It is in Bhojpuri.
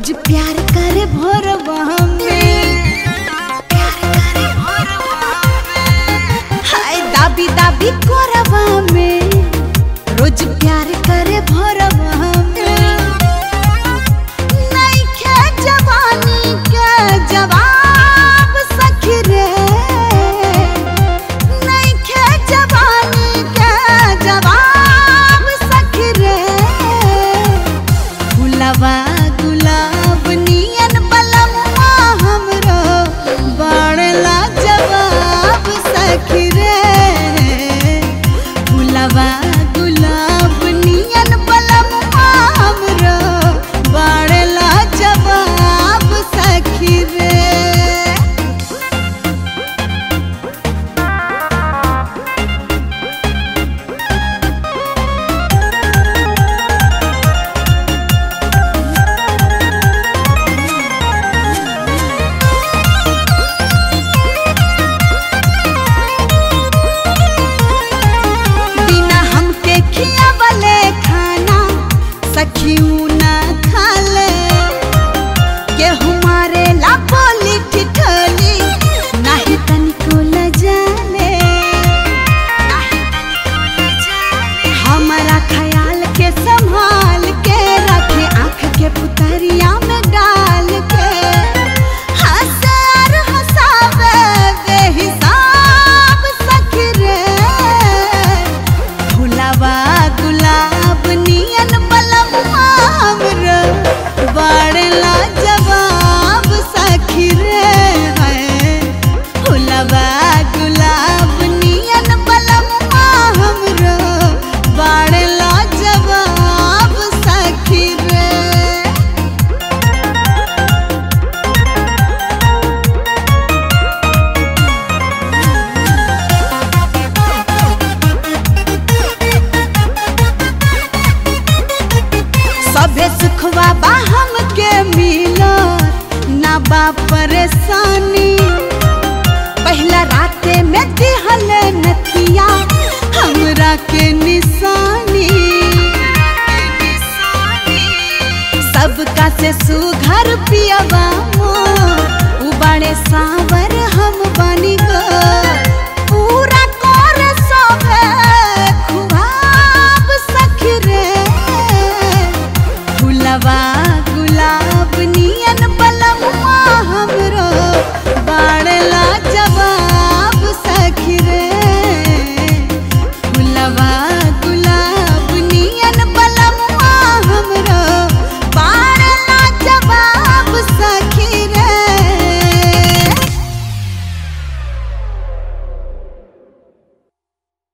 रोज प्यार करे भोरवा में प्यार करे भोरवा में हाय दाबी दाबी कोरवा में रोज प्यार करे भोरवा में नइखे जवानी के जवाब सखी रे नइखे जवानी के जवाब सखी रे गुलाबा गुलाब नियन बलमुआ हमरो बड़ला जवाब सखी रे गुलाबा गुलाब नियन बलमुआ हमरो बड़ला जवाब सखी रे बिना हमके खियावले खाना सखी ऊ ना खाले के हमारे ला बोली ठिठोली नाही तनिको लजाले नाही तनिको लजाले हमारा ख्याल के संभाल के रखे आँख के पुतरिया में डाल के हंसे और हंसावे बेहिसाब सखी रे फुलावा गुलाब नियन बलमुआ हमरो बड़ला जवाब सखी रे है फुलावा गुलाब नियन बलमुआ हमरो बड़ला जवाब सखी रे सबे सुखवा बा हमके मिलो ना बा परेशानी पहला राते में दिहल नथिया हमरा के निशानी सबका से सुघर पियवा मोर उबाड़े सावर हम बनी गो पूरा कर सोभे खुआब सखी रे फुलवा गुलाब नियन